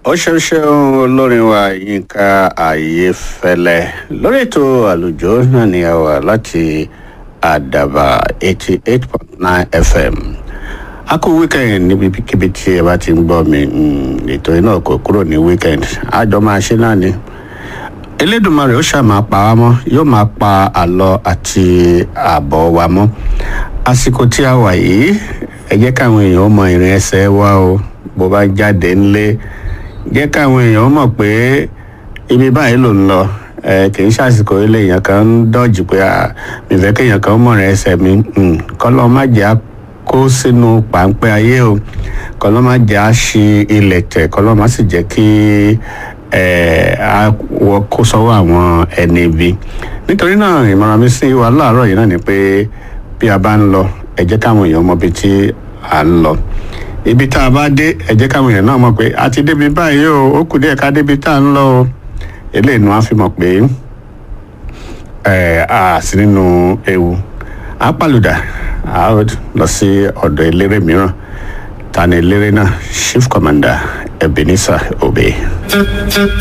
ó ṣeun ṣeun olórin wa yínká ayéfẹ́lẹ́ lórí ètò àlùjọ náà ni a wà láti àdàbà eighty eight point nine fm a kú weekend níbikíbi tí ẹ bá ti ń gbọ́ mi ètò iná kò kúrò ní weekend àjọ máa ṣe náà ni elédùnmarè ó ṣáà pa wá mọ́ yóò máa pa àlọ àti àbọ̀ wa mọ́ àsìkò tí a wà yìí ẹ jẹ́ káwọn èèyàn mọ ìrìn ẹsẹ̀ wa o bó bá jáde ńlé jẹ́ káwọn èèyàn mọ̀ pé ibi báyìí ló ń lọ ẹ kì í ṣàsìkò ilé èèyàn kan ń dọ́jú pé mi fẹ́ kéèyàn kan mọ̀ rìn ẹsẹ̀ mi kọ́lọ́ má jẹ́ á kó sínú páńpẹ́ ayé o kọ́lọ́ má jẹ́ á ṣi ilẹ̀ tẹ̀ kọ́lọ́ má sì jẹ́ kí wọ kó sọ́wọ́ àwọn ẹni ibi nítorí náà ìmọ̀ràn mi sí wa láàárọ̀ yìí náà ni pé bí a bá ń lọ ẹ jẹ́ káwọn èèyàn mọ ibi tí à ń lọ ibi tá a bá dé ẹ jẹ́ káwọn èèyàn náà mọ̀ pé a ti débi báyìí o ó kù díẹ̀ ká débi tá a ń lọ o eléyìí ni wọ́n á fi mọ̀ pé ẹ a sí nínú ewu a pàlùdà a lọ sí ọ̀dọ̀ eléré mìíràn ta ni eléré náà chief commander ebenezer obey.